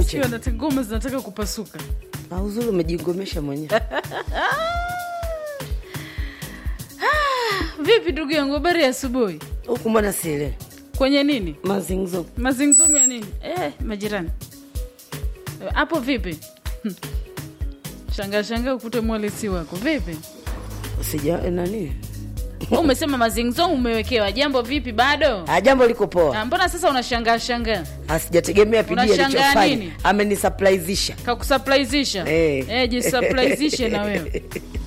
Sio, cheka nata- ngoma zinataka kupasuka Ah, uzuri umejingomesha mwenyewe vipi ndugu yangu habari ya asubuhi huku mbona sielewi kwenye nini mazingzo mazingzumu ya nini eh, majirani Eh, hapo vipi shangaa shangaa ukute mwalisi wako vipi sija nani umesema mazingzumu umewekewa jambo vipi bado Ah, jambo liko poa Ah, mbona sasa unashangaa shangaa asijategemea pidi Unashangaa alichofanya nini? amenisurprisisha kakusaplizisha Eh. eh, jisaplizishe na wewe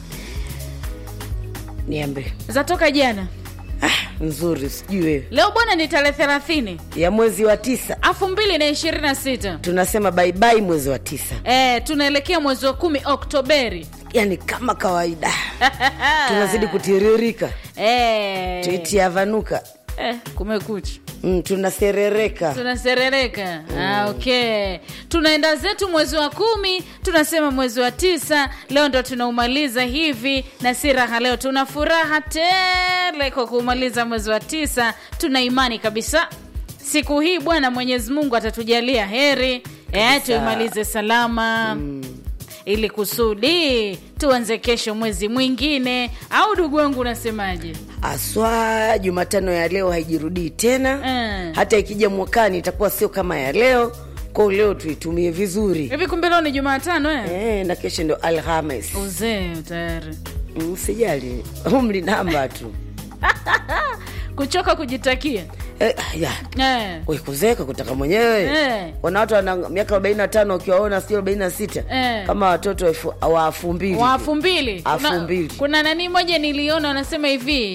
niambe zatoka jana ah, nzuri sijui wewe leo bwana ni tarehe thelathini ya mwezi wa tisa elfu mbili na ishirini na sita tunasema baibai mwezi wa tisa eh, tunaelekea mwezi wa kumi oktoberi yani kama kawaida tunazidi kutiririka eh, tuitiavanuka eh, kumekucha mm, tunaserereka tunaserereka ah, okay tunaenda zetu mwezi wa kumi tunasema mwezi wa tisa leo ndo tunaumaliza hivi na si raha leo tuna furaha tele kwa kuumaliza mwezi wa tisa tuna imani kabisa siku hii bwana mwenyezi mungu atatujalia heri eh, tuimalize salama mm ili kusudi tuanze kesho mwezi mwingine au ndugu wangu unasemaje aswa jumatano ya leo haijirudii tena Eh. hata ikija mwakani itakuwa sio kama ya leo kwao leo tuitumie vizuri hivi kumbe leo ni jumatano eh? eh, na kesho ndio alhamis uzee tayari Mm, sijali umri namba tu kuchoka kujitakia eh, ya eh. we kuzeeka kutaka mwenyewe Eh. wana watu wana miaka arobaini na tano ukiwaona sio arobaini na sita Eh. kama watoto elfu- wa elfu mbili wa elfu mbili Elfu kuna, mbili. kuna nani moja niliona wanasema hivi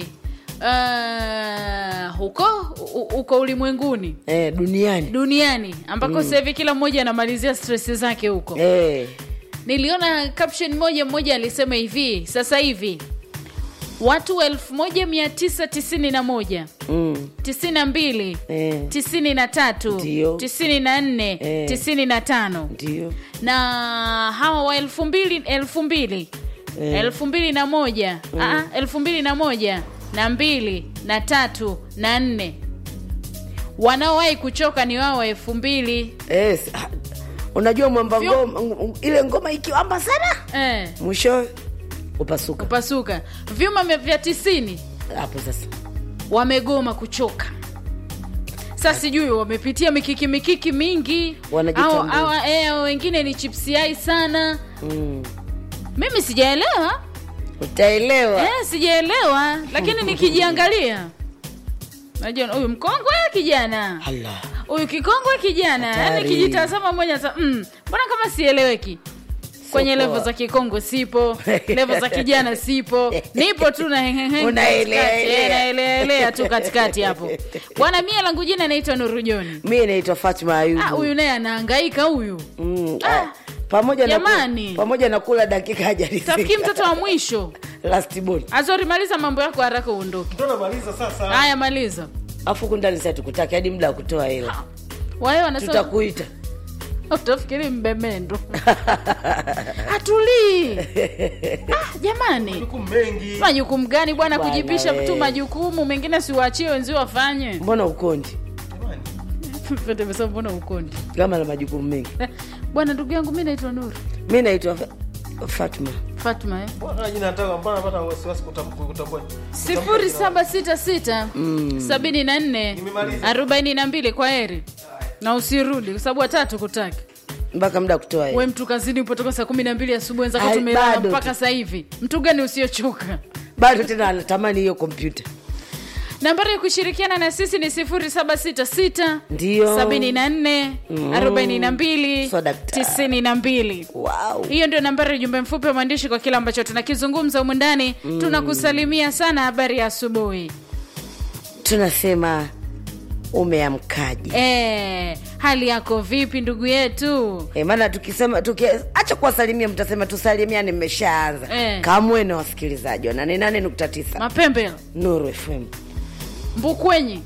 uh, huko u- huko ulimwenguni eh, duniani duniani ambako mm. hivi kila mmoja anamalizia stress zake huko eh, niliona caption moja mmoja alisema hivi sasa hivi watu 1991 mm, 92 eh, 93 Ndio. 94 Eh. 95 ndio na hawa wa elfu mbili elfu mbili elfu mbili na moja Aa, elfu mbili na moja na mbili na tatu na nne wanaowahi kuchoka ni wao wa elfu mbili eh, s- ha- unajua mwamba Vyo- ngoma ng- ile ngoma ikiwamba sana eh, mwisho upasuka kupasuka vyuma vya- vya tisini hapo sasa wamegoma kuchoka sa sijui wamepitia mikiki mikiki mingi Wanajitambua. au, au, eh, au wengine ni chipsiai sana mm. mimi sijaelewa utaelewa eh, sijaelewa lakini nikijiangalia najua huyu mkongwe kijana Allah. huyu kikongwe kijana yani Hatari. kijitazama moja sa mm, mbona kama sieleweki kwenye poa. levo za kikongwe sipo levo za kijana sipo nipo tu na hengehenge Unaelea, katikati, eh, elea. naeleaelea tu katikati hapo bwana mie langu jina naitwa nurujoni mi naitwa fatma ayubu Ah, huyu naye anaangaika huyu mm, Ah, ah, pamoja na ku- jamani. pamoja na kula dakika tafikiri hajarizika mtoto wa mwisho last born azori maliza mambo yako haraka uondoke ndo namaliza sasa haya maliza afu huku ndani sasa tukutaki hadi muda wa kutoa hela wae wanasema tutakuita utafikiri mbemendo hatulii ah, jamani huku mengi majukumu gani bwana Bwana kujipisha we. tu majukumu mengine siwaachie wenzio wafanye mbona ukondi Jamani, Fete amesema mbona ukondi kama na majukumu mengi Eh, bwana ndugu yangu mi naitwa nuru mi naitwa Fa- fatma fatma eh? mbona jina nataka mbona napata wasiwasi kutam- kutambua sifuri saba sita sita sabini na nne Nimemaliza. arobaini na mbili kwa heri na usirudi kwa sababu watatu kutaki mpaka muda wa kutoa we hela mtu kazini upotoka saa kumi na mbili asubuhi wenzako Ai, tumelala bado mpaka tu. sasa hivi mtu gani usiochoka bado tena anatamani hiyo kompyuta nambari ya kushirikiana na sisi ni 0766 Ndio. 74 42 So, daktari. 92 wow. hiyo ndio nambari ya jumbe mfupi wa maandishi kwa kile ambacho tunakizungumza humu ndani tunakusalimia sana habari ya asubuhi tunasema umeamkaje e, hali yako vipi ndugu yetu e, maana tukisema tukiacha kuwasalimia mtasema tusalimiane mmeshaanza Eh. kamwe na wasikilizaji wa nane nane nukta tisa mapembe nuru fm mbukwenyi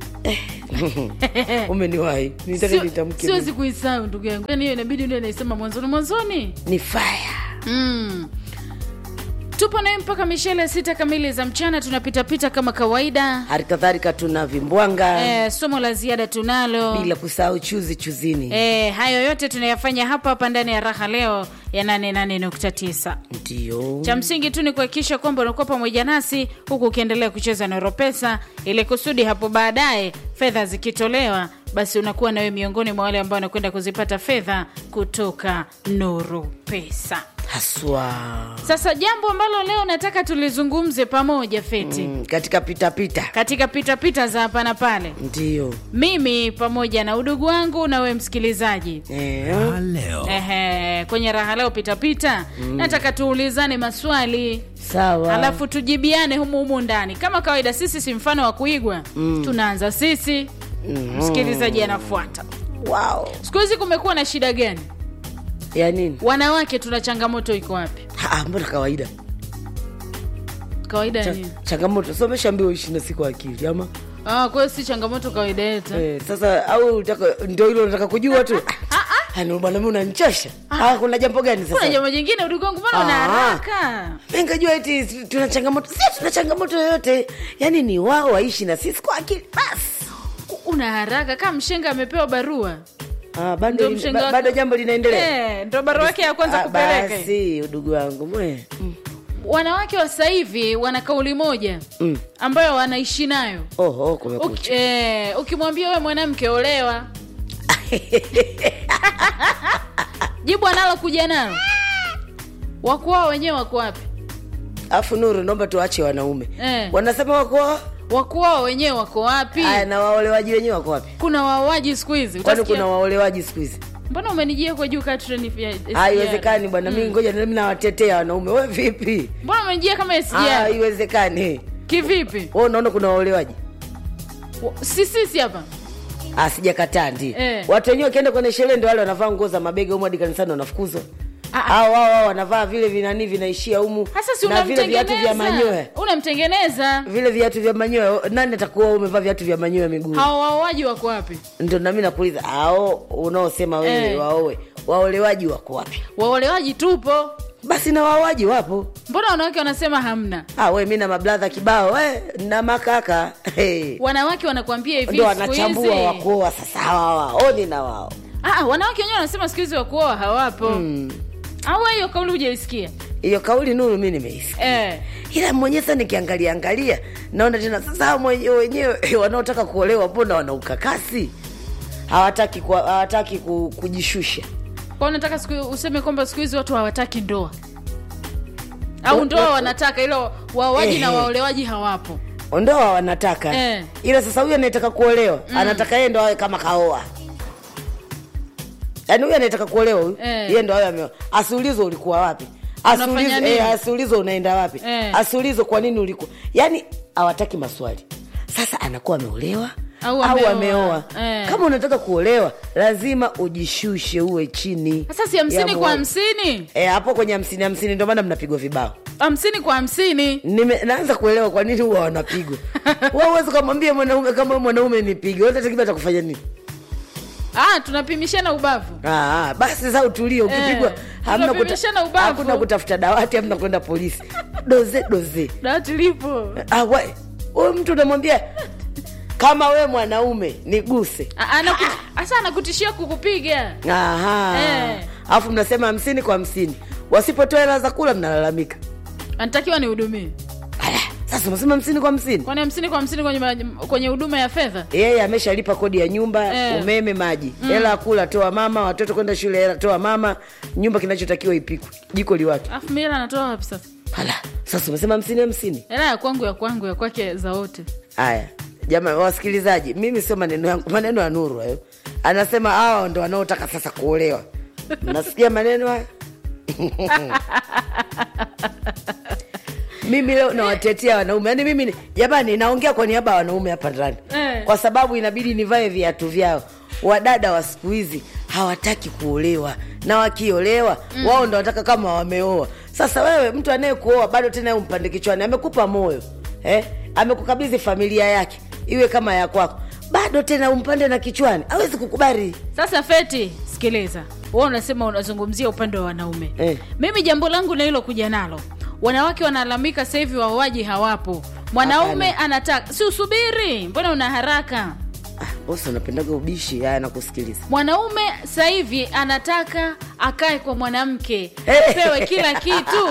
umeniwahi nitaka Sio- nitamke siwezi kuisahau ndugu yangu yani hiyo inabidi ndio naisema mwanzoni mwanzoni ni faya mm. tupo naye mpaka mishele sita kamili za mchana tunapitapita kama kawaida hali kadhalika tuna vimbwanga e, somo la ziada tunalo bila kusahau chuzi chuzini e, hayo yote tunayafanya hapa hapa ndani ya raha leo ya 88.9 ndio cha msingi tu ni kuhakikisha kwamba unakuwa pamoja nasi huku ukiendelea kucheza noro pesa ili kusudi hapo baadaye fedha zikitolewa basi unakuwa nawe miongoni mwa wale ambao wanakwenda kuzipata fedha kutoka noro pesa haswa sasa jambo ambalo leo nataka tulizungumze pamoja feti mm. mm, katika pitapita katika pitapita za hapa na pale ndio mimi pamoja na udugu wangu na we msikilizaji eh, Ehe, kwenye raha leo pitapita mm. nataka tuulizane maswali sawa alafu tujibiane humu humu ndani kama kawaida sisi si mfano wa kuigwa mm. tunaanza sisi mm. msikilizaji anafuata wow. siku hizi kumekuwa na shida gani ya nini wanawake tuna changamoto iko wapi Ha, mbona kawaida kawaida Cha, nini changamoto someshaambiwa ishi na siku akili ama ah, kwa hiyo si changamoto kawaida yetu eh, sasa au utaka- ndio hilo nataka kujua tu Hani, bwana mi unanichosha ah, kuna jambo gani kuna sasa jambo jingine udugu wangu mbona una Ah. haraka Mi nikajua eti tuna changamoto si tuna changamoto yoyote yaani ni wao waishi na sisi kwa akili basi una haraka kama mshenga amepewa barua ah, bado, Ndio lin- mshenga ba, wake- bado jambo linaendelea Eh, ndo barua yake ya kwanza Ah, kupeleka basi udugu wangu mwe mm. wanawake wa sasa hivi wana kauli moja Mm. ambayo wanaishi nayo oho Uki, kumekucha eh, ukimwambia we mwanamke olewa jibu analokuja nalo wako wao wenyewe wako wapi afu nuru naomba tuache wanaume Eh. wanasema wako wako wao wenyewe wako wapi aya na waolewaji wenyewe wako wapi kuna waoaji siku hizi kwani Utasikia- kuna waolewaji siku hizi mbona umenijia kwa juu kaa treni ya SGR? haiwezekani bwana mi ngoja nami nawatetea wanaume we vipi mbona umenijia kama Ah, SGR? haiwezekani kivipi we unaona kuna waolewaji Wa- si sisi hapa Ah, sijakataa ndio Eh. watu wenyewe wakienda kwenye sherehe ndio wale wanavaa nguo za mabega humu hadi kanisani wanafukuzwa Ah, ah. au wao wao wanavaa vile vinani vinaishia humu hasa si na vile viatu vya manyoya unamtengeneza unamtengeneza vile viatu vya manyoya nani atakuwa umevaa viatu vya manyoya miguu hao waoaji wako wapi ndio nami nakuuliza ao unaosema wewe Eh. waoe waolewaji wako wapi waolewaji tupo basi na waoaji wapo mbona wanawake wanasema hamna ah, we mi na mabladha kibao we, na makaka hey. wanawake wanakuambia hivi ndio siku hizi wanachambua wakuoa sasa hawa waoni na wao Ah, ah, wanawake wenyewe wanasema siku hizi wakuoa hawapo Mm. au hiyo kauli hujaisikia hiyo kauli nuru mi nimeisikia eh. ila mwenyewe sasa nikiangalia angalia naona tena sasa hao mwenye- wenyewe wanaotaka kuolewa mbona wana ukakasi hawataki ku, hawataki ku, kujishusha kwa unataka siku useme kwamba siku hizi watu hawataki ndoa au Wa- ndoa wa- wanataka ilo waoaji na Eh. waolewaji hawapo ndoa wanataka Eh. ila sasa huyu anayetaka kuolewa anataka yeye ndo awe kama kaoa yaani huyu anayetaka kuolewa huyu Eh. yeye ndo awe ameoa asiulizwe ulikuwa wapi Unafanya asiulizwe nini? eh, asiulizwe unaenda wapi Eh. asiulizwe kwa nini ulikuwa yaani hawataki maswali sasa anakuwa ameolewa Au au ameoa. ameoa Eh. kama unataka kuolewa lazima ujishushe uwe chini sasa si hamsini ya kwa mwa- hamsini Eh, hapo kwenye hamsini hamsini ndio maana mnapigwa vibao hamsini kwa hamsini Nime, naanza kuelewa kwa nini huwa wanapigwa Wewe huwezi ukamwambia mwanaume kama wewe mwanaume nipige watatakiwa atakufanya nini ah, tunapimishana ubavu ah, ah, basi sasa utulie ukipigwa Eh, hamna, tunapimishana kuta, ubavu. hakuna kutafuta dawati hamna kwenda polisi doze doze dawati lipo ah, we, huyu mtu unamwambia kama we mwanaume niguse Ah, anaku- hasa anakutishia kukupiga Aha. Eh. alafu mnasema hamsini kwa hamsini wasipotoa hela za kula mnalalamika anatakiwa nihudumie Ala, sasa unasema hamsini kwa hamsini kwani hamsini kwa hamsini kwenye ma- kwenye huduma ya fedha yeye ameshalipa kodi ya nyumba Eh. umeme maji hela ya kula toa mama watoto kwenda shule hela toa mama nyumba kinachotakiwa ipikwe jiko liwake alafu mi hela anatoa wapi sasa hala sasa umesema hamsini hamsini hela ya kwangu ya kwangu ya kwake za wote haya jama wasikilizaji mimi sio maneno yangu maneno ya nuru hayo anasema hawa ndo wanaotaka sasa kuolewa nasikia maneno haya mimi leo nawatetea wanaume yaani mimi ni- jamani naongea kwa niaba ya wanaume hapa ndani Eh. kwa sababu inabidi nivae viatu vyao wadada wa siku hizi hawataki kuolewa na wakiolewa mm. wao ndo wanataka kama wameoa sasa wewe mtu anayekuoa bado tena yeye umpande kichwani amekupa moyo eh? amekukabidhi familia yake iwe kama ya kwako bado tena umpande na kichwani awezi kukubali sasa feti sikiliza wewe unasema unazungumzia upande wa wanaume Eh. mimi jambo langu na hilo kuja nalo wanawake wanalalamika sasa hivi waoaji hawapo mwanaume anataka si usubiri mbona una haraka Ah, bosi unapendaga ubishi haya nakusikiliza mwanaume sasa hivi anataka akae kwa mwanamke Hey. pewe kila kitu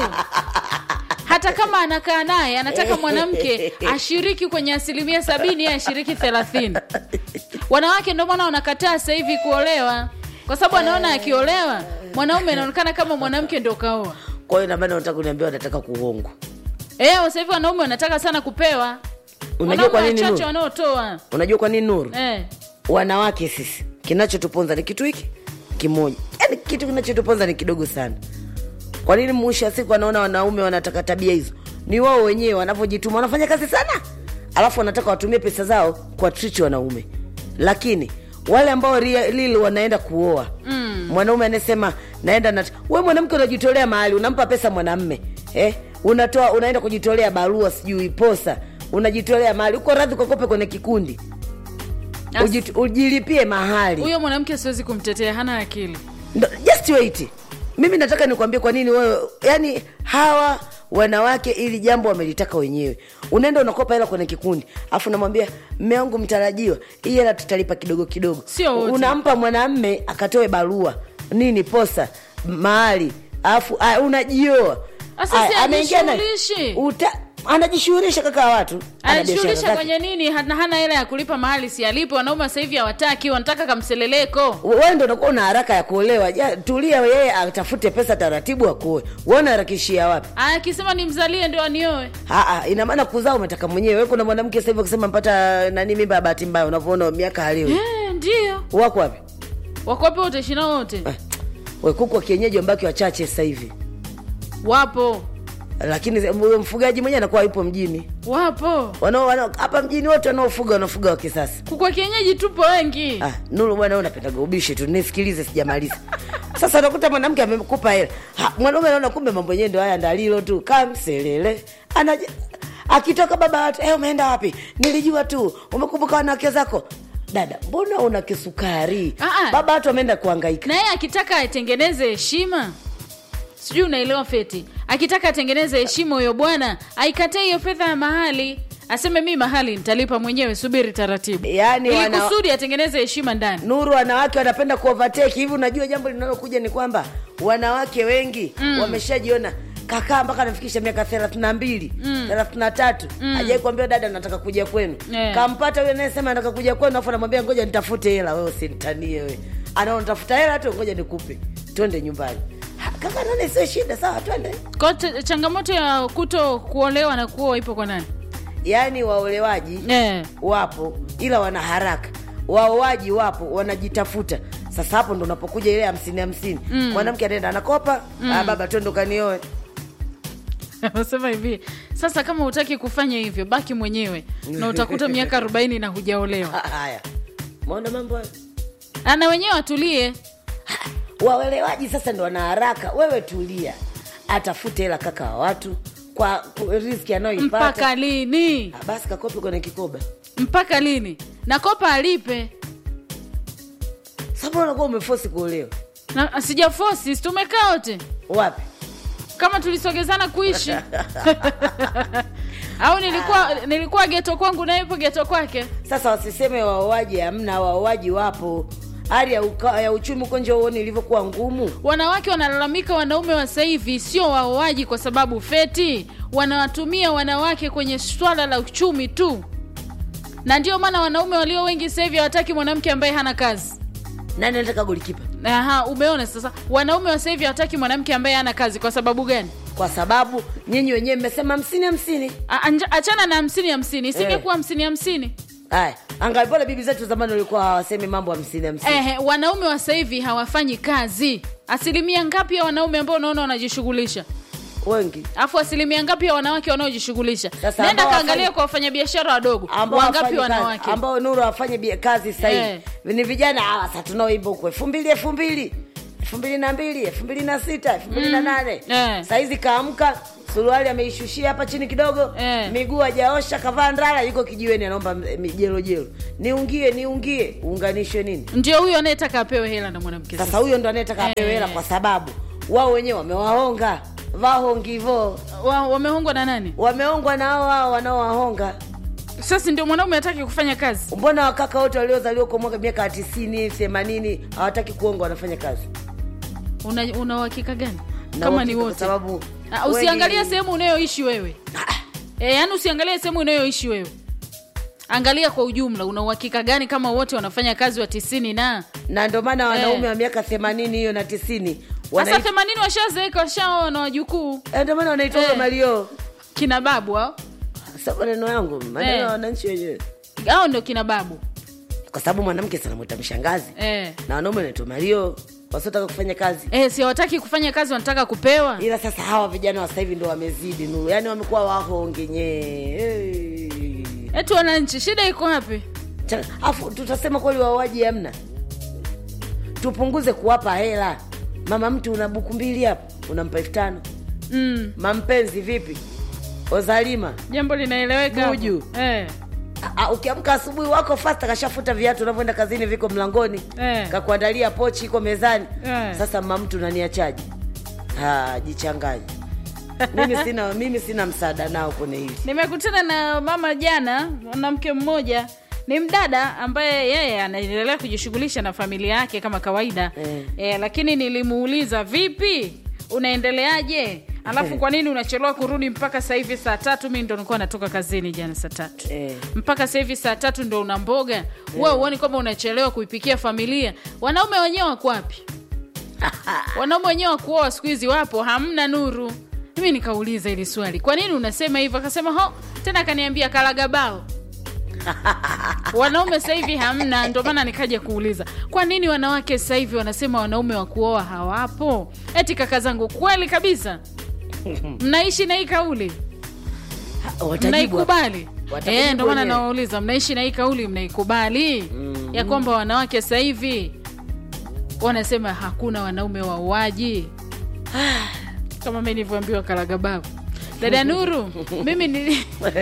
hata kama anakaa naye anataka mwanamke ashiriki kwenye asilimia sabini yeye ashiriki thelathini wanawake ndio maana wanakataa sasa hivi kuolewa kwa sababu anaona akiolewa mwanaume anaonekana kama mwanamke ndio kaoa kwa hiyo inamaana unataka kuniambia wanataka kuhongwa Eh, sasa hivi wanaume wanataka sana kupewa unajua kwa Wanaume nini wachache nuru wanaotoa unajua kwa nini nuru eh. wanawake sisi kinachotuponza ni kitu hiki kimoja yaani kitu kinachotuponza ni kidogo sana kwa nini mwisho wa siku wanaona wanaume wanataka tabia hizo ni wao wenyewe wanavyojituma wanafanya kazi sana alafu wanataka watumie pesa zao kwa trichi wanaume lakini wale ambao lili wanaenda kuoa mm. mwanaume anasema naenda na we mwanamke unajitolea mahali unampa pesa mwanamme eh? unatoa unaenda kujitolea barua sijui posa unajitolea mahali uko radhi ukakope kwenye kikundi As- Ujit- ujilipie mahali huyo mwanamke siwezi kumtetea hana akili Ndo- just wait mimi nataka nikwambie kwa nini wewe yani hawa wanawake ili jambo wamelitaka wenyewe unaenda unakopa hela kwenye kikundi alafu unamwambia mme wangu mtarajiwa hii hela tutalipa kidogo kidogo Sio wote. unampa mwanamme akatoe barua nini posa mahali alafu ah, unajioa Sasa Ah, si ameingia na- ajishughulishi. uta- anajishughulisha kaka wa watu ana biashara anajishughulisha zake. kwenye nini hana hana hela ya kulipa mahali si alipo wanaume sasa hivi hawataki wanataka kamseleleko wewe ndo unakuwa una haraka ya kuolewa ja, tulia yeye atafute pesa taratibu akuoe wewe unaharakishia wapi akisema nimzalie ndio anioe Aa, ina maana kuzaa umetaka mwenyewe Wewe kuna mwanamke sasa hivi akisema mpata nani mimba ya bahati mbaya unavyoona miaka halio Eh, ndio wako wapi wakope wote shina wote eh, we kuku wa kienyeji wambaki wachache sasa hivi wapo lakini huyo mfugaji mwenyewe anakuwa yupo mjini wapo wanao wanao- hapa mjini wote wanaofuga wanafuga wa kisasa kukwa kienyeji tupo wengi Ah, Nuru bwana, wewe unapendaga ubishi tu, nisikilize, sijamaliza. Sasa unakuta mwanamke amekupa hela, Ha, mwanaume anaona kumbe mambo yenyewe ndio haya, ndalilo tu kamselele anaja akitoka baba watu, eh, umeenda wapi? Nilijua tu umekumbuka wanawake zako. Dada, mbona una kisukari? Ah, ah. Baba watu wameenda kuhangaika. na yeye akitaka atengeneze heshima sijui unaelewa feti akitaka atengeneze heshima huyo bwana aikatie hiyo fedha ya mahali aseme mi mahali nitalipa mwenyewe subiri taratibu Yaani ili wana- kusudi atengeneze heshima ndani Nuru, wanawake wanapenda kuovertake hivi. Unajua jambo linalokuja ni kwamba wanawake wengi mm. wameshajiona kakaa mpaka anafikisha miaka thelathini na mbili thelathini na tatu ajai kuambia dada nataka kuja kwenu Yeah. kampata huyo anayesema nataka kuja kwenu afu anamwambia ngoja nitafute hela wewe usinitanie we anaona tafuta hela tu ngoja nikupe twende nyumbani Ha, kaka nane sio shida sawa twende Kwa ch- changamoto ya kuto kuolewa na kuoa ipo kwa nani yaani waolewaji eh. wapo ila wana haraka waoaji wapo wanajitafuta sasa hapo ndo unapokuja ile hamsini hamsini mwanamke anaenda anakopa ah, baba twende ukanioe nasema hivi sasa kama hutaki kufanya hivyo baki mwenyewe na utakuta miaka arobaini na hujaolewa Ah, haya maona mambo hayo Ah, na wenyewe watulie waolewaji sasa ndo wana haraka wewe tulia atafute hela kaka wa watu kwa ku- riski anayoipata mpaka lini Ah, basi kakopi kwenye kikoba mpaka lini na kopa alipe sababu unakuwa umefosi kuolewa na sijafosi si tumekaa wote wapi kama tulisogezana kuishi au nilikuwa nilikuwa geto kwangu na yupo geto kwake sasa wasiseme waoaji hamna waoaji wapo hali ya, uka, ya uchumi uko nje uone ilivyokuwa ngumu wanawake wanalalamika wanaume wa sasa hivi sio waoaji kwa sababu feti wanawatumia wanawake kwenye swala la uchumi tu na ndio maana wanaume walio wengi sasa hivi hawataki mwanamke ambaye hana kazi nani anataka golikipa Aha, umeona sasa wanaume wa sasa hivi hawataki mwanamke ambaye hana kazi kwa sababu gani kwa sababu nyinyi wenyewe mmesema hamsini hamsini A- anja- achana na hamsini hamsini isingekuwa hamsini hamsini haya angalipole bibi zetu zamani walikuwa hawasemi mambo hamsini hamsini Ehe, wanaume wa sasa hivi hawafanyi kazi asilimia ngapi ya wanaume ambao unaona wanajishughulisha wengi alafu asilimia ngapi ya wanawake wanaojishughulisha Sasa nenda ambao kaangalia hawafanyi- kwa wafanyabiashara wadogo ambao wangapi hawafanyi kazi, wanawake ambao nuru wafanye bia- kazi sahihi Eh. ni vijana hawa sa tunaoimba huko elfu mbili elfu mbili elfu mbili na mbili elfu mbili na sita elfu mbili na nane Eh. sahizi kaamka suruali ameishushia hapa chini kidogo Eh. miguu ajaosha kavaa ndala yuko kijiweni anaomba jelojelo niungie niungie uunganishwe nini ndio huyo anayetaka apewe hela na mwanamke sasa huyo ndo anayetaka apewe hela Eh. kwa sababu wao wenyewe wamewahonga vahongivo wa, wamehongwa na nani wameongwa na hao hao wanaowahonga sasa ndio mwanaume hataki kufanya kazi mbona wakaka wote waliozaliwa kwa mwaka miaka ya tisini themanini hawataki kuonga wanafanya kazi una una uhakika gani Na kama ni uhakika kwa wote sababu Ah, usiangalie wengi- sehemu unayoishi wewe e, yaani usiangalie sehemu unayoishi wewe angalia kwa ujumla una uhakika gani kama wote wanafanya kazi wa tisini na na ndio maana wanaume Eh. wa miaka themanini hiyo na tisini sasa wanaitwa themanini washazeeka washaoa na wajukuu Eh, ndio maana wanaitwa Eh. mario kina babu hao sa maneno yangu maneno Eh. ya wananchi wenyewe hao ndio kina babu kwa sababu mwanamke sanamwita mshangazi eh. na wanaume wanaitwa mario wasiotaka kufanya kazi Eh, si hawataki kufanya kazi wanataka kupewa ila sasa hawa vijana wa sasa hivi ndo wamezidi nuru yaani wamekuwa wahonge nyee hey. eti wananchi shida iko wapi Cha- afu tutasema kweli wauaji hamna tupunguze kuwapa hela mama mtu una buku mbili hapo unampa elfu tano mm. mampenzi vipi ozalima jambo linaeleweka hapo. Buju. eh. Ah, ukiamka asubuhi wako fasta kashafuta viatu unavyoenda kazini viko mlangoni Eh. kakuandalia pochi iko mezani Eh. sasa mama mtu naniachaji jichanganye mimi sina mimi sina msaada nao kwenye hili nimekutana na mama jana mwanamke mmoja ni mdada ambaye yeye anaendelea kujishughulisha na familia yake kama kawaida Eh. e, lakini nilimuuliza vipi unaendeleaje alafu kwa nini unachelewa kurudi mpaka sasa hivi saa tatu mi ndo nilikuwa natoka kazini jana saa tatu Eh. mpaka sasa hivi saa tatu ndo una mboga we uoni kwamba unachelewa kuipikia familia wanaume wenyewe wako wapi wanaume wenyewe wakuoa siku hizi wapo hamna nuru mimi nikauliza ili swali kwa nini unasema hivyo akasema ho tena akaniambia kalagabao wanaume sasa hivi hamna ndio maana nikaja kuuliza kwa nini wanawake sasa hivi wanasema wanaume wa kuoa hawapo eti kaka zangu kweli kabisa mnaishi na hii kauli Watajibu mnaikubali Watakujibu Eh, ndio maana wenyewe. nawauliza mnaishi na hii kauli mnaikubali mm. ya kwamba wanawake sasa hivi wanasema hakuna wanaume wauaji kama mi nilivyoambiwa kalagababu dada nuru mimi nili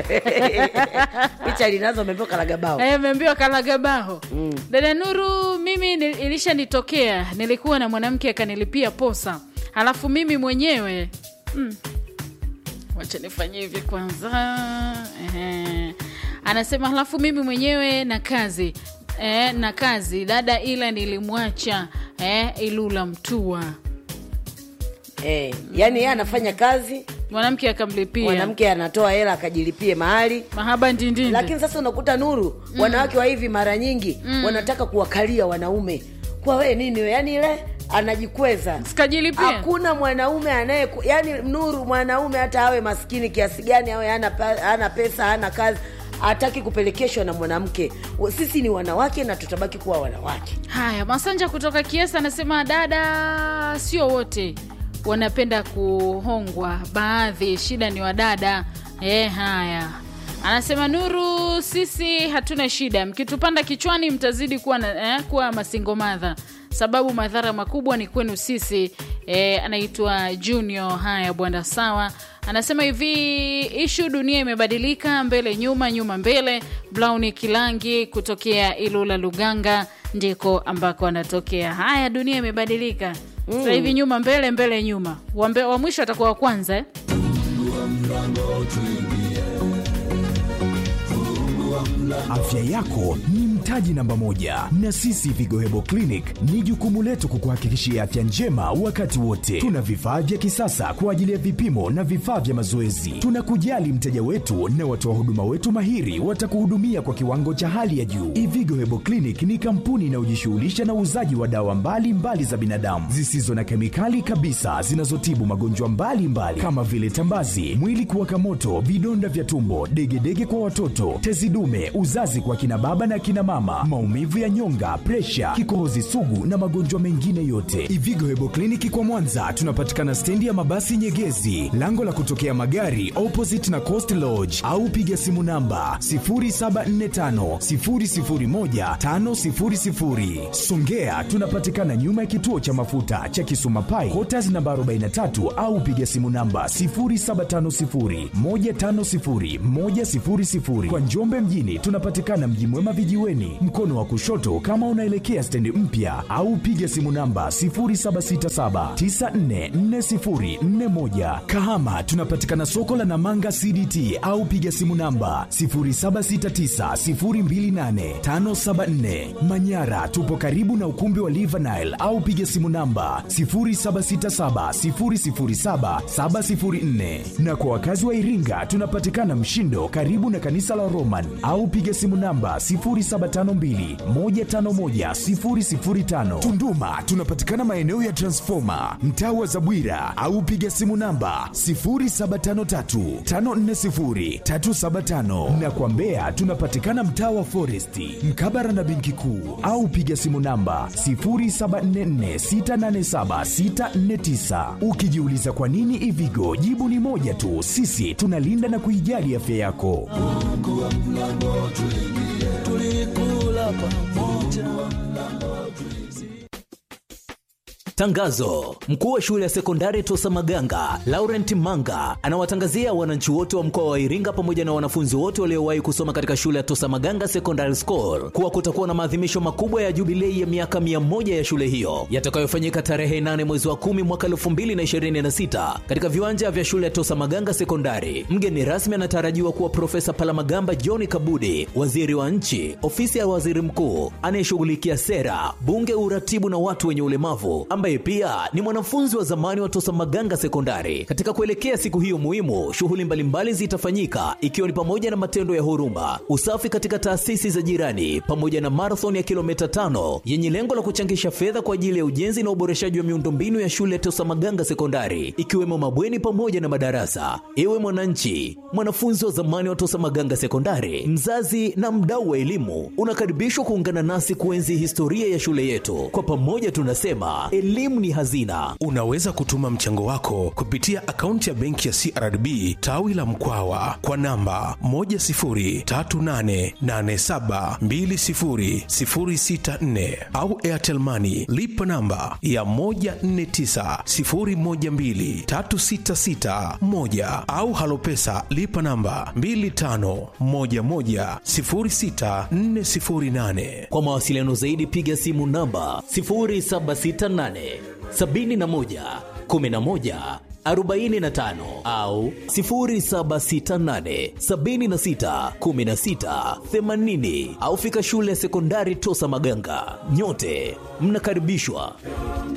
picha linazo amepewa kalagabao Eh, ameambiwa kalagabaho mm. dada nuru mimi ni- ilishanitokea nilikuwa na mwanamke akanilipia posa halafu mimi mwenyewe mm. wacha nifanye hivi kwanza Ehe. anasema halafu mimi mwenyewe na kazi eh, na kazi dada ila nilimwacha eh, ilula mtua eh, yani yeye anafanya kazi mwanamke akamlipia mwanamke anatoa hela akajilipie mahali mahaba ndindindi lakini sasa unakuta nuru mm. wanawake wa hivi mara nyingi mm. wanataka kuwakalia wanaume kwa wee nini we yani ile anajikweza sikajilipia hakuna mwanaume anaye yani nuru mwanaume hata awe maskini kiasi gani awe hana, pa- hana pesa hana kazi hataki kupelekeshwa na mwanamke sisi ni wanawake na tutabaki kuwa wanawake haya masanja kutoka kiesa anasema dada sio wote wanapenda kuhongwa baadhi shida ni wadada e, haya anasema nuru sisi hatuna shida mkitupanda kichwani mtazidi kuwa, na, eh, kuwa masingo madha sababu madhara makubwa ni kwenu sisi e, anaitwa junior haya bwana sawa anasema hivi ishu dunia imebadilika mbele nyuma nyuma mbele blauni kilangi kutokea ilula luganga ndiko ambako anatokea haya dunia imebadilika mm. sasa hivi nyuma mbele mbele nyuma wa, mbe, wa mwisho atakuwa wa kwanza eh? Afya yako ni mtaji namba moja, na sisi Vigohebo Clinic ni jukumu letu kukuhakikishia afya njema wakati wote. Tuna vifaa vya kisasa kwa ajili ya vipimo na vifaa vya mazoezi. Tunakujali mteja wetu na watoa huduma wetu mahiri watakuhudumia kwa kiwango cha hali ya juu. Ivigo Hebo Clinic ni kampuni inayojishughulisha na uuzaji wa dawa mbalimbali mbali za binadamu zisizo na kemikali kabisa zinazotibu magonjwa mbalimbali mbali, kama vile tambazi, mwili kuwaka moto, vidonda vya tumbo, degedege kwa watoto, tezi dume, uzazi kwa kina baba na kina mama, maumivu ya nyonga, presha, kikohozi sugu na magonjwa mengine yote. Ivigo Hebo Kliniki kwa Mwanza tunapatikana stendi ya mabasi Nyegezi, lango la kutokea magari opposite na Coast Lodge, au piga simu namba 0745 001 500. Songea tunapatikana nyuma ya kituo cha mafuta cha Kisuma Pai, Quarters namba 43 au piga simu namba 0750 150 100. Kwa Njombe mjini tunapatikana Mji Mwema vijiweni, Miomboni, mkono wa kushoto kama unaelekea stendi mpya, au piga simu namba 0767944041. Kahama tunapatikana soko la Namanga CDT au piga simu namba 0769028574. Manyara tupo karibu na ukumbi wa Livanile au piga simu namba 0767007704. Na kwa wakazi wa Iringa tunapatikana Mshindo karibu na kanisa la Roman au piga simu namba 0752151005. Tunduma tunapatikana maeneo ya Transformer mtaa wa Zabwira au piga simu namba 0753540375 na kwa Mbeya tunapatikana mtaa wa Foresti mkabara na benki kuu au piga simu namba 0744687649. Ukijiuliza kwa nini Ivigo, jibu ni moja tu, sisi tunalinda na kuijali afya yako. Tangazo: mkuu wa shule ya sekondari Tosa Maganga Laurent Manga anawatangazia wananchi wote wa mkoa wa Iringa pamoja na wanafunzi wote waliowahi kusoma katika shule ya Tosa Maganga Secondary School kuwa kutakuwa na maadhimisho makubwa ya jubilei ya miaka mia moja ya shule hiyo yatakayofanyika tarehe 8 mwezi wa 10 mwaka 2026 katika viwanja vya shule ya Tosa Maganga Sekondari. Mgeni rasmi anatarajiwa kuwa Profesa Palamagamba John Kabudi, waziri wa nchi, ofisi ya waziri mkuu anayeshughulikia sera, bunge, uratibu na watu wenye ulemavu ambaye pia ni mwanafunzi wa zamani wa Tosa Maganga Sekondari. Katika kuelekea siku hiyo muhimu, shughuli mbalimbali zitafanyika ikiwa ni pamoja na matendo ya huruma, usafi katika taasisi za jirani, pamoja na marathon ya kilomita tano yenye lengo la kuchangisha fedha kwa ajili ya ujenzi na uboreshaji wa miundombinu ya shule ya Tosa Maganga Sekondari, ikiwemo mabweni pamoja na madarasa. Ewe mwananchi, mwanafunzi wa zamani wa Tosa Maganga Sekondari, mzazi na mdau wa elimu, unakaribishwa kuungana nasi kuenzi historia ya shule yetu. Kwa pamoja tunasema elimu ni hazina. Unaweza kutuma mchango wako kupitia akaunti ya benki ya CRDB tawi la Mkwawa kwa namba 10388720064 au Airtel Money lipa namba ya 1490123661 au Halopesa lipa namba 25110648. Kwa mawasiliano zaidi piga simu namba 0768 71 11 45 au 0768 76 16 80 au fika shule ya sekondari Tosa Maganga. Nyote mnakaribishwa.